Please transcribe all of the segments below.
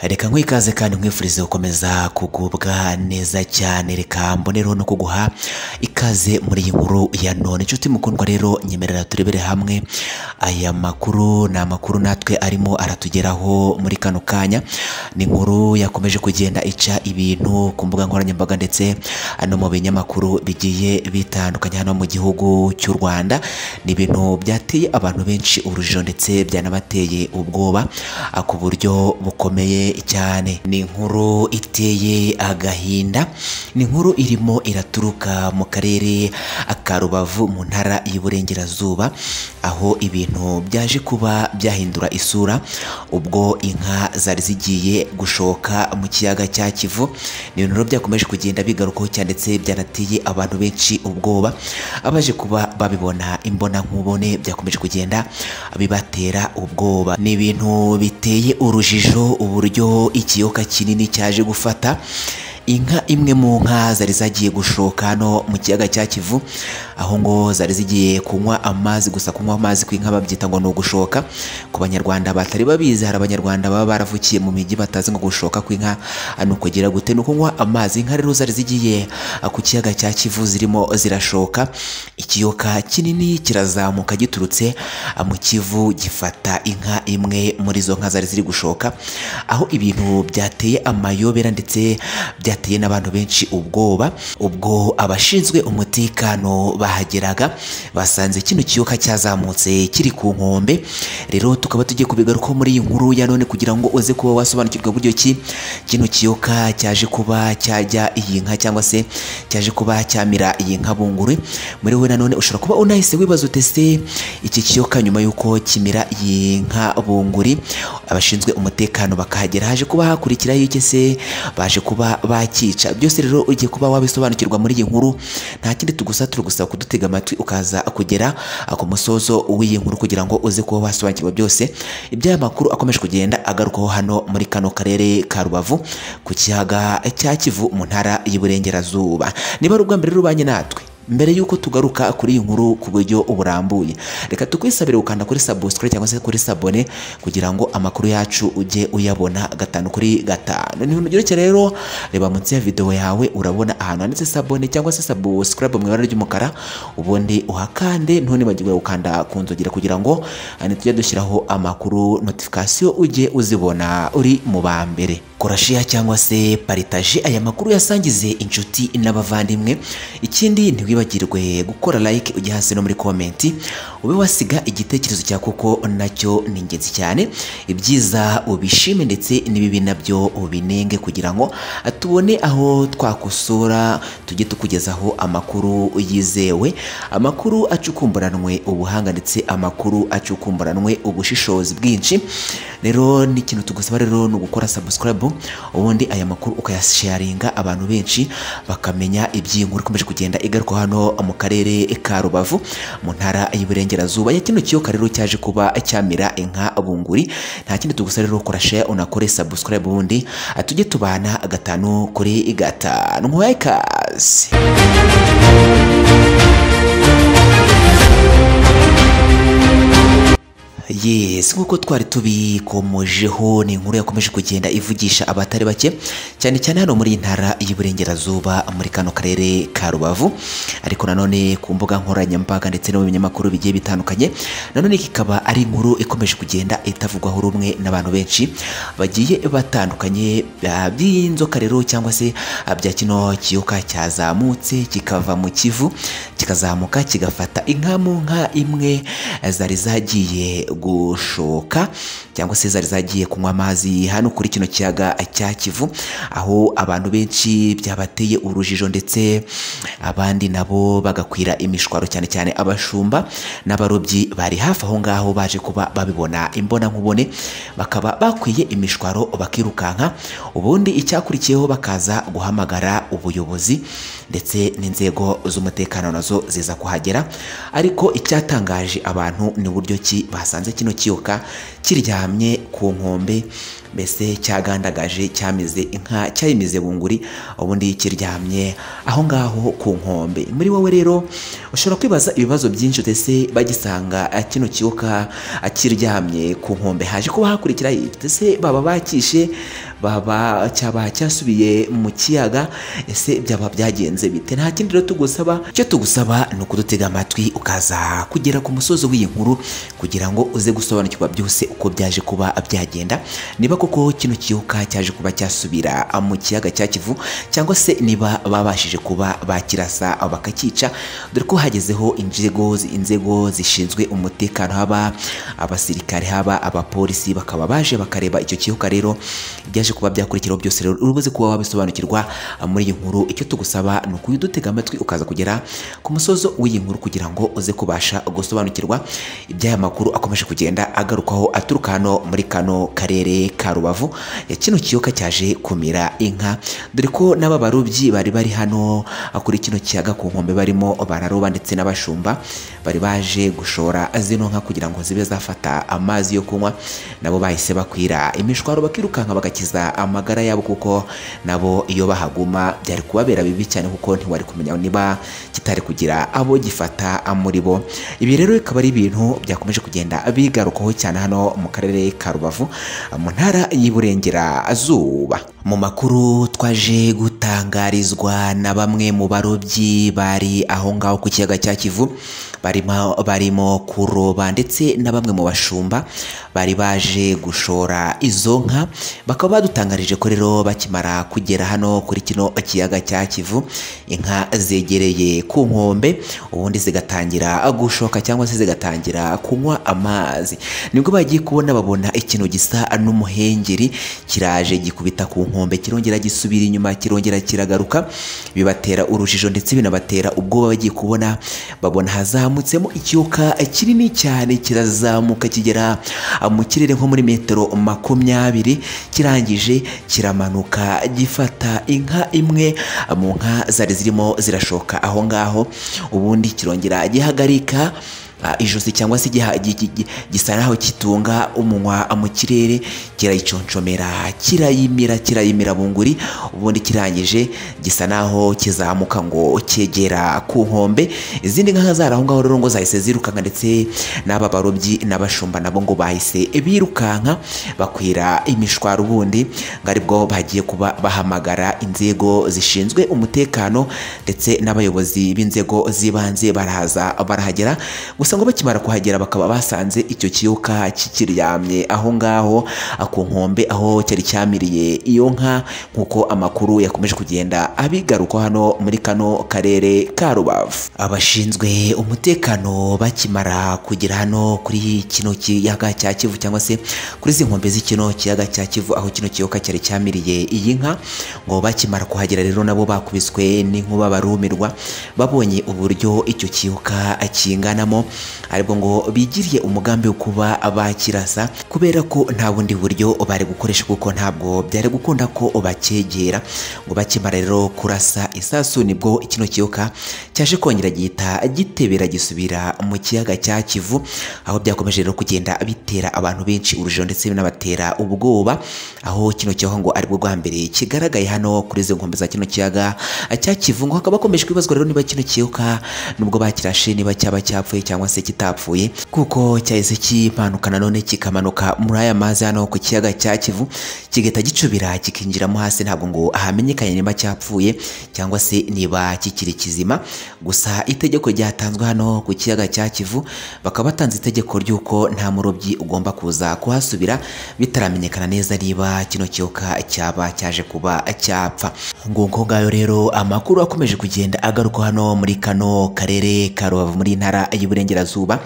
reka nkwikaze kandi nkwifurize gukomeza kugubwa neza cyane reka mbonereho no kuguha ikaze muri iyi nkuru ya none inshuti mukundwa rero nyemerera turebere hamwe aya makuru ni amakuru natwe arimo aratugeraho muri kano kanya ni inkuru yakomeje kugenda ica ibintu ku mbuga nkoranyambaga ndetse no mu binyamakuru bigiye bitandukanye hano mu gihugu cy'u Rwanda ni ibintu byateye abantu benshi urujijo ndetse byanabateye ubwoba ku buryo bukomeye cyane ni inkuru iteye agahinda ni inkuru irimo iraturuka mu karere ka Rubavu mu ntara y'Iburengerazuba aho ibintu byaje kuba byahindura isura ubwo inka zari zigiye gushoka mu kiyaga cya Kivu ni ibintu byakomeje kugenda bigarukaho cyane ndetse byanateye abantu benshi ubwoba abaje kuba babibona imbona nkubone byakomeje kugenda bibatera ubwoba ni ibintu biteye urujijo uburyo ikiyoka kinini cyaje gufata inka imwe mu nka zari zagiye gushoka hano mu kiyaga cya Kivu aho ngo zari zigiye kunywa amazi gusa kunywa amazi ku inka babyita ngo ni ugushoka ku banyarwanda batari babizi hari abanyarwanda baba baravukiye mu mijyi batazi ngo gushoka kw'inka ni ukugira gute ni ukunywa amazi inka rero zari zigiye ku kiyaga cya Kivu zirimo zirashoka ikiyoka kinini kirazamuka giturutse mu Kivu gifata inka imwe muri izo nka zari ziri gushoka aho ibintu byateye amayobera ndetse bya byateye n'abantu benshi ubwoba ubwo abashinzwe umutekano bahageraga basanze kino kiyoka cyazamutse kiri ku nkombe rero tukaba tugiye kubigarukaho muri iyi nkuru ya none kugira ngo uze kuba wasobanukirwa buryo ki kino kiyoka cyaje kuba cyajya iyi nka cyangwa se cyaje kuba cyamira iyi nka bunguri muri we nanone ushobora kuba unahise wibaza utese iki kiyoka nyuma y'uko kimira iyi nka bunguri abashinzwe umutekano bakahagera haje kuba hakurikiraho iki se baje kuba ba cyica byose rero ugiye kuba wabisobanukirwa muri iyi nkuru nta kindi tugusa turi gusaba kudutega amatwi ukaza kugera ku musozo w'iyi nkuru kugira ngo uze kuba wasobanukirwa byose iby'aya makuru akomeje kugenda agarukaho hano muri kano karere ka rubavu ku kiyaga cya kivu mu ntara y'uburengerazuba niba ari ubwa mbere rubanye natwe mbere y'uko tugaruka kuri iyi nkuru ku buryo burambuye reka tukwisabire gukanda kuri subscribe cyangwa se kuri sabone kugira ngo amakuru yacu ujye uyabona gatanu kuri gatanu ni ibintu byoroshye rero reba munsi ya video yawe urabona ahantu handitse sabone cyangwa se subscribe mu ibara ry'umukara ubundi uhakande ntunibagirwe gukanda ku nzogera kugira ngo tujye dushyiraho amakuru notification ujye uzibona uri mu ba mbere korashiya cyangwa se paritaje aya makuru yasangize inshuti n'abavandimwe ikindi ntiwi wibagirwe gukora like ujya hasi no muri komenti ube wasiga igitekerezo cya kuko nacyo ni ingenzi cyane ibyiza ubishime ndetse n'ibibi nabyo ubinenge kugira ngo tubone aho twakosora tujye tukugezaho amakuru yizewe amakuru acukumburanwe ubuhanga ndetse amakuru acukumburanwe ubushishozi bwinshi rero n'ikintu tugusaba rero ni ugukora subscribe ubundi aya makuru ukayasharinga abantu benshi bakamenya iby'inkuru ikomeje kugenda igarukaho hano mu karere ka Rubavu mu ntara y'Iburengerazuba ya kino kiyoka rero cyaje kuba cyamira inka bunguri nta kindi tugusa rero ukora share unakore subscribe ubundi tujye tubana gatanu kuri gatanu mwekazi yes nk'uko twari tubikomojeho ni inkuru yakomeje kugenda ivugisha abatari bake cyane cyane hano muri intara y'Iburengerazuba muri kano karere ka Rubavu ariko nanone ku mbuga nkoranyambaga ndetse no mu binyamakuru bigiye bitandukanye nanone kikaba ari inkuru ikomeje kugenda itavugwaho rumwe n'abantu benshi bagiye batandukanye by'inzoka rero cyangwa se bya kino kiyoka cyazamutse kikava mu Kivu kikazamuka kigafata inka mu nka imwe zari zagiye gushoka cyangwa se zari zagiye kunywa amazi hano kuri kino kiyaga cya Kivu aho abantu benshi byabateye urujijo ndetse abandi nabo bagakwira imishwaro cyane cyane abashumba n'abarobyi bari hafi aho ngaho baje kuba babibona imbona nkubone bakaba bakwiye imishwaro bakirukanka ubundi icyakurikiyeho bakaza guhamagara ubuyobozi ndetse n'inzego z'umutekano nazo ziza kuhagera ariko icyatangaje abantu ni uburyo ki basanze kino kiyoka kiryamye ku nkombe mbese cyagandagaje cyamize inka cyayimize bunguri ubundi kiryamye aho ngaho ku nkombe muri wowe rero ushobora kwibaza ibibazo byinshi utese bagisanga ah, kino kiyoka ah, kiryamye ku nkombe haje kuba hakurikira ese baba bakishe baba cyaba cyasubiye mu kiyaga ese byaba byagenze bite nta kindi rero tugusaba icyo tugusaba ni ukudutega amatwi ukaza kugera ku musozo w'iyi nkuru kugira ngo uze gusobanukirwa byose uko byaje kuba byagenda niba koko kino kiyoka cyaje kuba cyasubira ah, mu kiyaga cya kivu cyangwa se niba babashije kuba bakirasa ah, bakakica dore ko hagezeho inzego inzego zishinzwe umutekano haba abasirikare haba abapolisi bakaba baje bakareba icyo kiyoka rero byaje kuba byakurikiraho byose rero urubuze kuba wabisobanukirwa ah, muri iyi nkuru icyo tugusaba ni ukudutega amatwi ukaza kugera ku musozo w'iyi nkuru kugira ngo uze kubasha gusobanukirwa iby'aya makuru akomeje kugenda agarukwaho aturuka hano muri kano karere ka rubavu ya kino kiyoka cyaje kumira inka dore ko n'aba barobyi bari bari hano ah, kuri kino kiyaga ku nkombe barimo bararoba ndetse n'abashumba bari baje gushora zino nka kugira ngo zibe zafata amazi yo kunywa nabo bahise bakwira imishwaro bakirukanka bagakiza amagara yabo kuko nabo iyo bahaguma byari kubabera bibi cyane kuko ntiwari kumenya niba kitari kugira abo gifata muri bo ibi rero bikaba ari ibintu byakomeje kugenda bigarukaho cyane hano mu karere ka rubavu mu ntara y'iburengerazuba mu makuru twaje gutangarizwa na bamwe mu barobyi bari aho ngaho ku kiyaga cya kivu barimo barimo kuroba ndetse na bamwe mu bashumba bari baje gushora izo nka bakaba badutangarije ko rero bakimara kugera hano kuri kino kiyaga cya kivu inka zegereye ku nkombe ubundi zigatangira gushoka cyangwa se zigatangira kunywa amazi nibwo bagiye kubona babona ikintu gisa n'umuhengeri kiraje gikubita ku nkombe kirongera gisubira inyuma kirongera kiragaruka bibatera urujijo ndetse binabatera ubwoba bagiye kubona babona hazamutsemo ikiyoka kinini cyane kirazamuka kigera mu kirere nko muri metero makumyabiri kirangije kiramanuka gifata inka imwe mu nka zari zirimo zirashoka aho ngaho ubundi kirongera gihagarika ah, ijosi cyangwa se giha- gi- gi- gi- gisa naho kitunga umunwa mu kirere kirayiconcomera kirayimira kirayimira bunguri ubundi kirangije gisa naho kizamuka ngo cyegera ku nkombe izindi nka zari aho ngaho rero ngo zahise zirukanka ndetse n'aba barobyi n'abashumba nabo ngo bahise birukanka bakwira imishwaro ubundi ngo aribwo bagiye kuba bahamagara inzego zishinzwe umutekano ndetse n'abayobozi b'inzego z'ibanze barahaza barahagera gusa ngo bakimara kuhagera bakaba basanze icyo kiyoka kikiryamye aho ngaho ah, ku nkombe aho cyari cyamiriye iyo nka nk'uko amakuru yakomeje kugenda abigaruka hano muri kano karere ka rubavu abashinzwe umutekano bakimara kugera hano kuri kino kiyaga cya kivu cyangwa se kuri izi nkombe z'ikino kiyaga cya kivu aho kino kiyoka cyari cyamiriye iyi nka ngo bakimara kuhagera rero nabo bakubiswe n'inkuba barumirwa babonye uburyo icyo kiyoka kinganamo aribwo ngo bigiriye umugambi wo kuba bakirasa kubera ko nta bundi buryo bari gukoresha kuko ntabwo byari gukunda ko bacyegera ngo bakimara rero kurasa isasu nibwo kino kiyoka cyaje kongera gihita gitebera gisubira mu kiyaga cya kivu aho byakomeje rero kugenda bitera abantu benshi urujijo ndetse binabatera ubwoba aho kino kiyoka ngo aribwo bwa mbere kigaragaye hano kuri izo nkombe za kino kiyaga cya kivu ngo hakaba hakomeje kwibazwa rero niba kino kiyoka nubwo bakirashe niba cyaba cyapfuye cyangwa se kitapfuye kuko cyahise kimanuka nanone kikamanuka muri aya mazi hano ku kiyaga cya kivu kigahita gicubira kikinjiramo hasi ntabwo ngo ahamenyekanye niba cyapfuye cyangwa se niba kikiri kizima gusa itegeko ryatanzwe hano ku kiyaga cya kivu bakaba batanze itegeko ry'uko nta murobyi ugomba kuza kuhasubira bitaramenyekana neza niba kino kiyoka cyaba cyaje kuba cyapfa nguko ngayo rero amakuru akomeje kugenda agaruka hano muri kano karere ka rubavu muri ntara y'iburengerazuba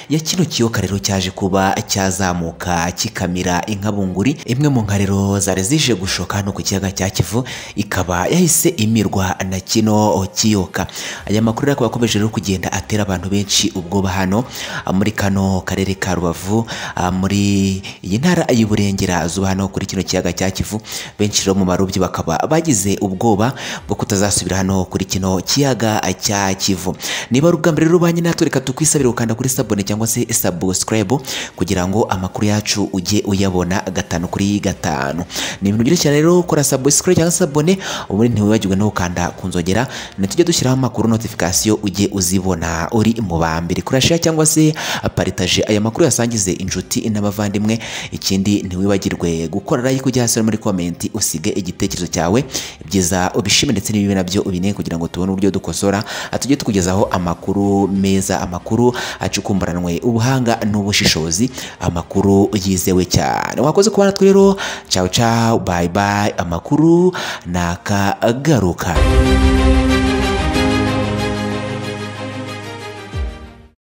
ya kino kiyoka rero cyaje kuba cyazamuka kikamira inka bunguri imwe mu nka rero zari zije gushoka hano ku kiyaga cya kivu ikaba yahise imirwa na kino kiyoka aya makuru rero akaba akomeje rero kugenda atera abantu benshi ubwoba hano ah, muri kano karere ka rubavu ah, muri iyi ntara y'iburengerazuba hano kuri kino kiyaga cya kivu benshi rero mu barobyi bakaba bagize ubwoba bwo kutazasubira hano kuri kino kiyaga cya kivu niba ari ubwa mbere rero ubanye natwe reka tukwisabira rero ukanda kuri sabone cyangwa se subscribe kugira ngo amakuru yacu ujye uyabona gatanu kuri gatanu ni ibintu byiza cyane rero kora subscribe cyangwa sabone ubundi ntiwibagirwe no gukanda ku nzogera ntitujye dushyiraho amakuru notification ujye uzibona uri mu ba mbere kora share cyangwa se paritaje aya makuru yasangize inshuti n'abavandimwe ikindi ntiwibagirwe gukora like ujya hasi no muri komenti usige igitekerezo cyawe ibyiza ubishime ndetse n'ibibi nabyo ubine kugira ngo tubone uburyo dukosora tujye tukugezaho amakuru meza amakuru acukumburanwe ubuhanga n'ubushishozi amakuru yizewe cyane wakoze kubana twe rero ciao ciao bye bye amakuru nakagaruka